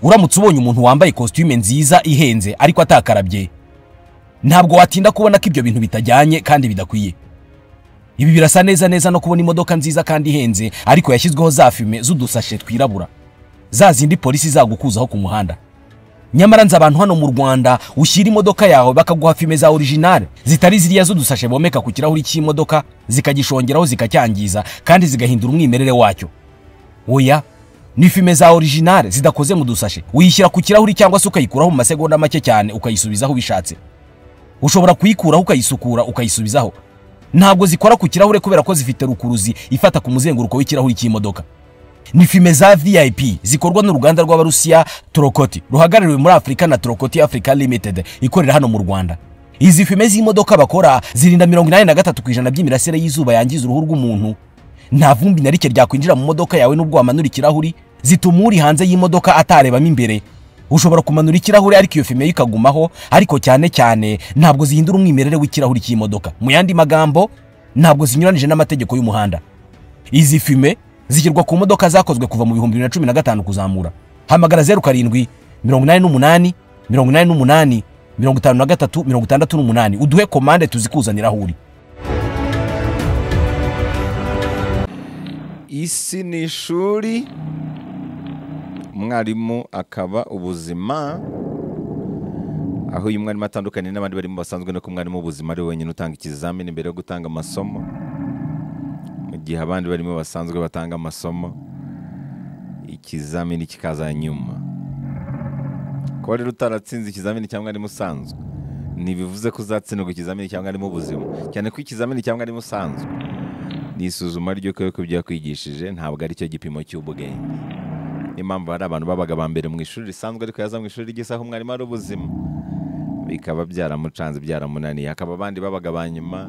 uramutse ubonye umuntu wambaye kositime nziza ihenze ariko atakarabye ntabwo watinda kubona ko ibyo bintu bitajyanye kandi bidakwiye ibi birasa neza neza no kubona imodoka nziza kandi ihenze ariko yashyizweho za fime z'udusashe twirabura za zindi polisi zagukuzaho ku muhanda nyamara nzi abantu hano mu rwanda ushyira imodoka yawe bakaguha fime za orijinale zitari ziriya z'udusashe bomeka ku kirahuri cy'imodoka zikagishongeraho zikacyangiza kandi zigahindura umwimerere wacyo oya ni fime za orijinale zidakoze mu dusashe uyishyira ku kirahuri cyangwa se ukayikuraho mu masegonda make cyane ukayisubizaho ubishatse ushobora kuyikuraho ukayisukura ukayisubizaho ntabwo zikora ku kirahure kubera ko zifite rukuruzi ifata ku muzenguruko w'ikirahuri cy'imodoka ni fime za vip zikorwa n'uruganda rw'abarusiya torokoti ruhagarariwe muri afurika na torokoti africa limited ikorera hano mu rwanda izi fime z'imodoka bakora zirinda mirongo inani na gatatu ku ijana by'imirasire y'izuba yangiza uruhu rw'umuntu nta vumbi na rike ryakwinjira mu modoka yawe n'ubwo wamanura ikirahuri zituma uri hanze y'imodoka atarebamo imbere ushobora kumanura ikirahure ariko iyo fime ikagumaho ariko cyane cyane ntabwo zihindura umwimerere w'ikirahuri cy'imodoka mu yandi magambo ntabwo zinyuranije n'amategeko y'umuhanda izi fime zishyirwa ku modoka zakozwe kuva mu bihumbi bibiri na cumi na gatanu kuzamura hamagara zeru karindwi mirongo inani n'umunani mirongo inani n'umunani mirongo itanu na gatatu mirongo itandatu n'umunani uduhe komande tuzikuzaniraho uri isi ni ishuri umwarimu akaba ubuzima aho uyu mwarimu atandukanye n'abandi barimo basanzwe no ko umwarimu w'ubuzima ari we wenyine utanga ikizamini mbere yo gutanga amasomo mu gihe abandi barimo basanzwe batanga amasomo ikizamini kikaza nyuma kuba rero utaratsinze ikizamini cyangwa arimo usanzwe ntibivuze ko uzatsindwa ikizamini cyangwa arimo ubuzima cyane ko ikizamini cyangwa arimo usanzwe ni isuzuma ry'uko yuko byakwigishije ntabwo ari cyo gipimo cy'ubwenge niyo mpamvu hari abantu babaga ba mbere mu ishuri risanzwe ariko yaza mu ishuri ry'isaha umwarimu ari ubuzima bikaba byaramucanze byaramunaniye hakaba abandi babaga ba nyuma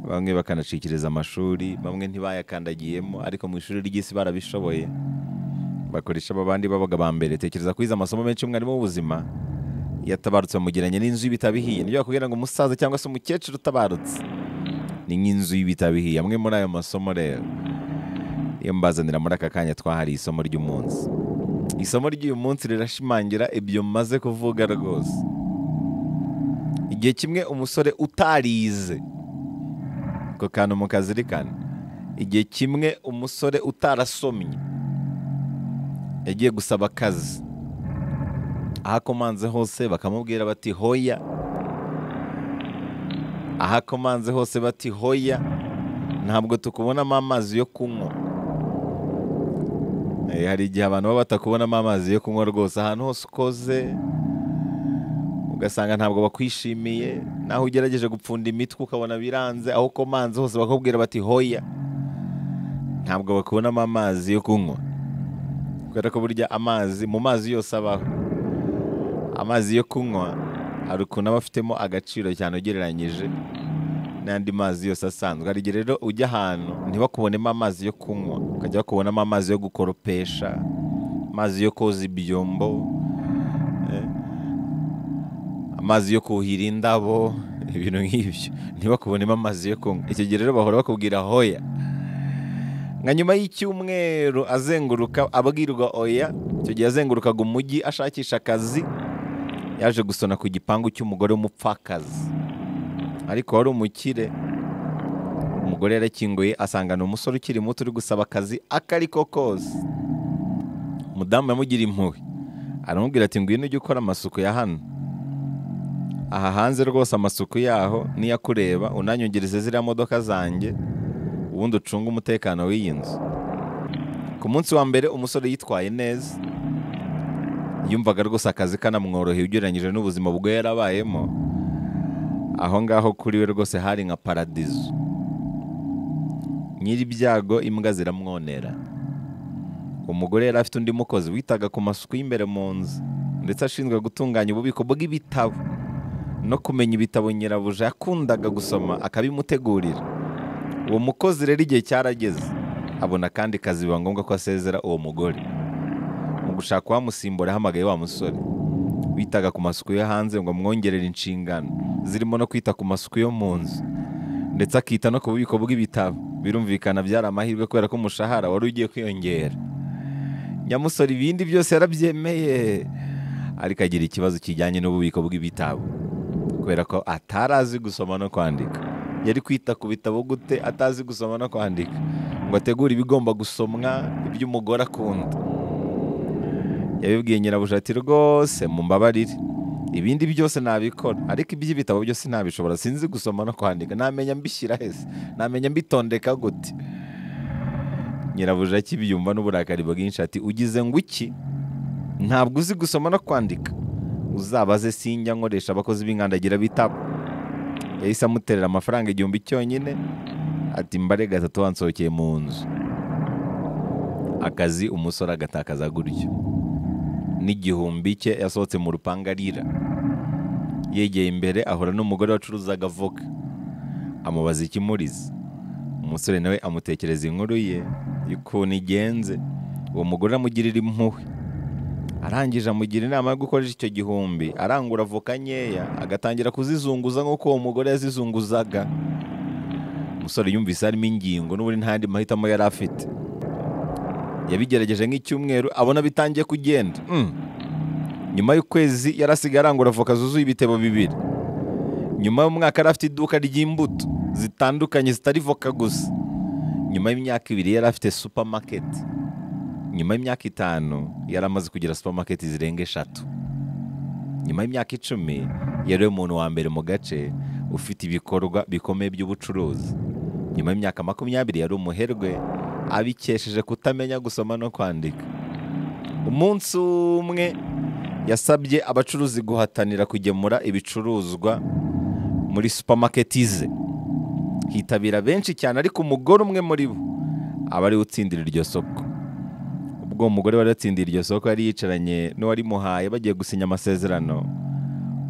bamwe bakanacikiriza amashuri bamwe ntibayakandagiyemo ariko mu ishuri ry'isi barabishoboye bakoresha aba bandi babaga ba mbere tekereza kwiza amasomo menshi umwarimu w'ubuzima yatabarutse bamugeranye n'inzu y'ibitabihiye nibyo bakubwira ngo umusaza cyangwa se umukecuru utabarutse ni nk'inzu y'ibitabihiye amwe muri ayo masomo rero iyo mbazanira muri aka kanya twahari isomo ry'umunsi isomo ry'uyu munsi rirashimangira ibyo maze kuvuga rwose igihe kimwe umusore utarize ako kantu mukazirikane igihe kimwe umusore utarasomye yagiye gusaba akazi aho akomanze hose bakamubwira bati hoya aho akomanze hose bati hoya ntabwo tukubonamo amazi yo kunywa Eh, hari igihe abantu baba batakubonamo amazi yo kunywa rwose ahantu hose ukoze ugasanga ntabwo bakwishimiye naho ugerageje gupfunda imitwe ukabona biranze aho ukomanze hose bakubwira bati hoya ntabwo bakubonamo amazi yo kunywa kubera ko burya amazi mu mazi yose abaho amazi yo kunywa hari ukuntu aba afitemo agaciro cyane ugereranyije n'andi mazi yose asanzwe hari igihe rero ujya ahantu ntibakubonemo amazi yo kunywa ukajya bakubonamo amazi yo gukoropesha amazi yo koza ibyombo eh, amazi yo kuhira indabo ibintu nk'ibyo ntibakubonemo amazi yo kunywa icyo gihe rero bahora bakubwira hoya nka nyuma y'icyumweru azenguruka abwirwa oya icyo gihe azengurukaga umujyi ashakisha akazi yaje gusona ku gipangu cy'umugore w'umupfakazi ariko wari umukire umugore yarakinguye asangana umusore ukiri muto uri gusaba akazi akariko kose umudamu yamugira impuhwe aramubwira ati ngwino ujye ukora amasuku ya hano aha hanze rwose amasuku yaho niyakureba unanyongereze ziriya modoka zanjye ubundi ucunge umutekano w'iyi nzu ku munsi wa mbere umusore yitwaye neza yumvaga rwose akazi kanamworoheye ugereranyije n'ubuzima bwe yarabayemo aho ngaho kuri we rwose hari nka paradizo nyir'ibyago imbwa ziramwonera umugore yari afite undi mukozi witaga ku masuku y'imbere mu nzu ndetse ashinzwe gutunganya ububiko bw'ibitabo no kumenya ibitabo nyirabuja yakundaga gusoma akabimutegurira uwo mukozi rero igihe cyarageze abona kandi kazi biba ngombwa ko asezera uwo mugore mu gushaka uwamusimbura yahamagaye wa musore witaga ku masuku yo hanze ngo amwongerere inshingano zirimo no kwita ku masuku yo mu nzu ndetse akita no ku bubiko bw'ibitabo birumvikana byari amahirwe kubera ko umushahara wari ugiye kwiyongera nyamusore ibindi byose yarabyemeye ariko agira ikibazo kijyanye n'ububiko bw'ibitabo kubera ko atari azi gusoma no kwandika yari kwita ku bitabo gute atazi gusoma no kwandika ngo ategure ibigomba gusomwa iby'umugore akunda yabibwiye nyirabushati rwose mu mbabarire ibindi byose nabikora ariko iby'ibitabo byose ntabishobora sinzi gusoma no kwandika namenya mbishyira hese namenya mbitondeka gute nyirabuja akibyumva n'uburakari bwinshi ati ugize ngo iki ntabwo uzi gusoma no kwandika uzabaze sinjya nkoresha abakozi b'inkandagira bitabo yahise amuterera amafaranga igihumbi cyonyine ati mbarega atatu wansohokeye mu nzu akazi umusore agatakaza gutyo n'igihumbi cye yasohotse mu rupangu arira yegeye imbere ahura n'umugore wacuruzaga avoka amubaza ikimuriza umusore nawe amutekereza inkuru ye ukuntu igenze uwo mugore amugirira impuhwe arangije amugira inama yo gukoresha icyo gihumbi arangura avoka nkeya agatangira kuzizunguza nk'uko uwo mugore yazizunguzaga umusore yumvise harimo ingingo n'ubundi nta yandi mahitamo yari afite yabigerageje nk'icyumweru abona bitangiye kugenda Mm. nyuma y'ukwezi yari asigaye arangura avoka zuzuye ibitebo bibiri nyuma y'umwaka yari afite iduka ry'imbuto zitandukanye zitari voka gusa nyuma y'imyaka ibiri yari afite supermarket nyuma y'imyaka itanu yari amaze kugira supermarket zirenga eshatu nyuma y'imyaka icumi yari we muntu wa mbere mu gace ufite ibikorwa bikomeye by'ubucuruzi nyuma y'imyaka makumyabiri yari umuherwe abikesheje kutamenya gusoma no kwandika umunsi umwe yasabye abacuruzi guhatanira kugemura ibicuruzwa muri supermarket ze hitabira benshi cyane ariko umugore umwe muri bo aba ariwe utsindira iryo soko ubwo uwo mugore wari watsindiye iryo soko yari yicaranye n'uwarimuhaye bagiye gusinya amasezerano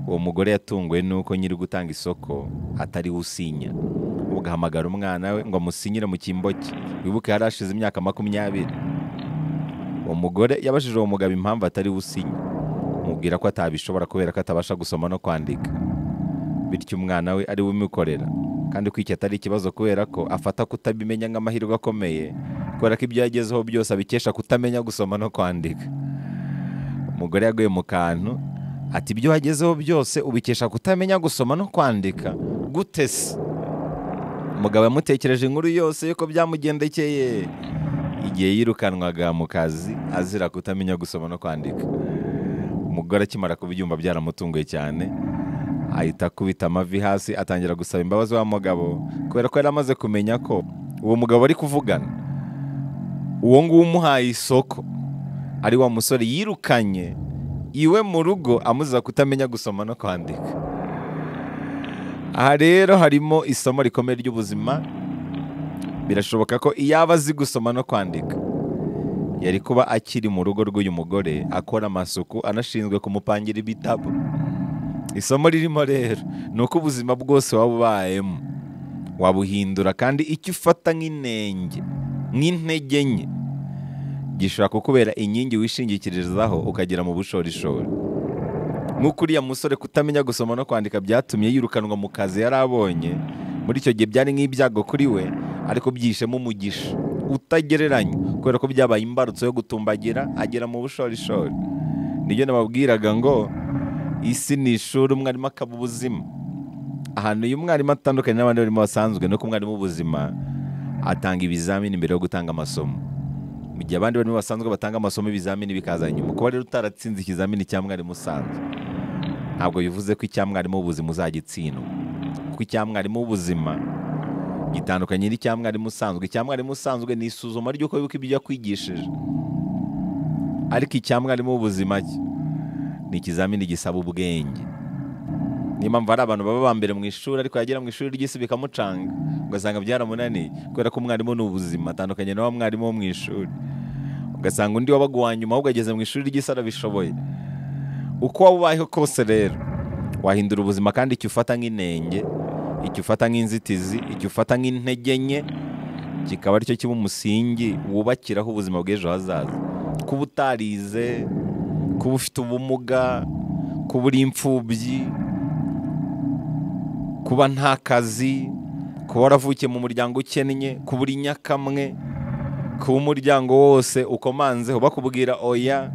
uwo mugore yatunguwe n'uko nyiri gutanga isoko atari we usinya ubwo ahamagara umwana we ngo amusinyire mu cyimbo cye wibuke yari ashize imyaka makumyabiri uwo mugore yabajije uwo mugabo impamvu atari we usinya amubwira ko atabishobora kubera ko atabasha gusoma no kwandika bityo umwana we ari we umukorera kandi ko iki atari ikibazo kubera ko afata kutabimenya nk'amahirwe akomeye kubera ko ibyo yagezeho byose abikesha kutamenya gusoma no kwandika umugore yaguye mu kantu ati ibyo wagezeho byose ubikesha kutamenya gusoma no kwandika gute se umugabo yamutekereje inkuru yose yuko byamugendekeye igihe yirukanwaga mu kazi azira kutamenya gusoma no kwandika umugore akimara kubyumva byaramutunguye cyane ahita akubita amavi hasi atangira gusaba imbabazi wa mugabo kubera ko yari amaze kumenya ko uwo mugabo ari kuvugana uwo nguwo umuhaye isoko ari wa musore yirukanye iwe mu rugo amuziza kutamenya gusoma no kwandika aha rero harimo isomo rikomeye ry'ubuzima birashoboka ko iyaba azi gusoma no kwandika yari kuba akiri mu rugo rw'uyu mugore akora amasuku anashinzwe kumupangira ibitabo isomo ririmo rero ni uko ubuzima bwose waba ubayemo wabuhindura kandi icyo ufata nk'inenge nk'intege nke gishobora kukubera inkingi wishingikirizaho ukagera mu bushorishori nk'uko uriya musore kutamenya gusoma no kwandika byatumye yirukanwa mu kazi yari abonye muri icyo gihe byari nk'ibyago kuri we ariko byishemo umugisha utagereranye kubera ko byabaye imbarutso yo gutumbagira agera mu bushorishori nibyo nababwiraga ngo isi ni ishuri umwarimu akaba ubuzima ahantu uyu mwarimu atandukanye n'abandi barimo basanzwe ni uko umwarimu w'ubuzima atanga ibizamini mbere yo gutanga amasomo mu gihe abandi barimo basanzwe batanga amasomo ibizamini bikaza nyuma kuba rero utaratsinze ikizamini cya mwarimu usanzwe ntabwo bivuze ko icya mwarimu w'ubuzima uzagitsindwa kuko icya mwarimu w'ubuzima gitandukanye n'icya mwarimu usanzwe icya mwarimu usanzwe ni isuzuma ry'uko wibuka ibyo yakwigishije ariko icya mwarimu w'ubuzima cyo ni ikizamini gisaba ubwenge niyo mpamvu hari abantu baba ba mbere mu ishuri ariko yagera mu ishuri ry'isi bikamucanga ugasanga byaramunaniye kubera ko umwarimu ni ubuzima atandukanye na wa mwarimu wo mu ishuri ugasanga undi wabaga uwa nyuma ahubwo ageze mu ishuri ry'isi arabishoboye uko waba ubayeho kose rero wahindura ubuzima kandi icyo ufata nk'inenge icyo ufata nk'inzitizi icyo ufata nk'intege nke kikaba aricyo kiba umusingi wubakiraho ubuzima bw'ejo hazaza kuba utarize kuba ufite ubumuga kuba uri imfubyi kuba nta kazi kuba waravukiye mu muryango ukennye kuba uri nyakamwe kuba umuryango wose ukomanzeho bakubwira oya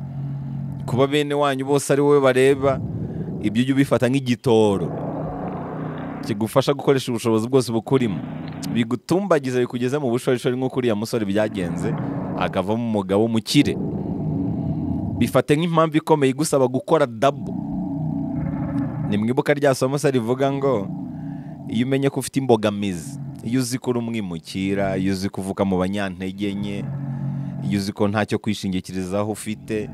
kuba bene wanyu bose ari wowe bareba ibyo ujya ubifata nk'igitoro kigufasha gukoresha ubushobozi bwose bukurimo bigutumbagiza bikugeze mu bushorishori nk'uko uriya musore byagenze akavamo umugabo mukire bifate nk'impamvu ikomeye igusaba gukora dabo ni mwibuka rya somo se rivuga ngo iyo umenye ko ufite imbogamizi iyo uzi ko uri umwimukira iyo uzi ko uvuka mu banyantege nke iyo uzi ko ntacyo kwishingikirizaho ufite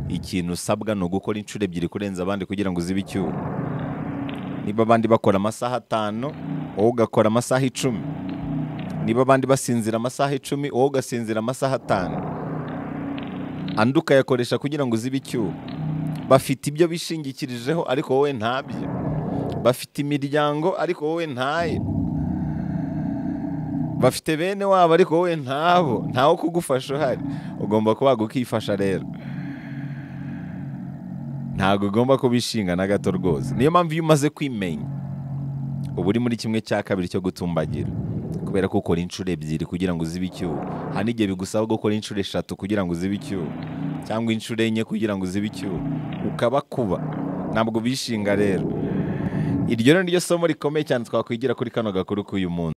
ikintu usabwa ni ugukora inshuro ebyiri kurenza abandi kugira ngo uzibe icyuho niba abandi bakora amasaha atanu wowe ugakora amasaha icumi niba abandi basinzira amasaha icumi wowe ugasinzira amasaha atanu andi ukayakoresha kugira ngo uzibe icyuho bafite ibyo bishingikirijeho ariko wowe ntabyo bafite imiryango ariko wowe ntayo bafite bene wabo ariko wowe ntabo ntawo kugufasha uhari ugomba kubaga ukifasha rero ntabwo ugomba kubishinga na gato rwose niyo mpamvu iyo umaze kwimenya uba uri muri kimwe cya kabiri cyo gutumbagira kubera ko ukora inshuro ebyiri kugira ngo uzibe icyuho hari n'igihe bigusaba gukora inshuro eshatu kugira ngo uzibe icyuho cyangwa inshuro enye kugira ngo uzibe icyuho ukaba kuba ntabwo bishinga rero iryo ni ryo somo rikomeye cyane twakwigira kuri kano gakuru k'uyu munsi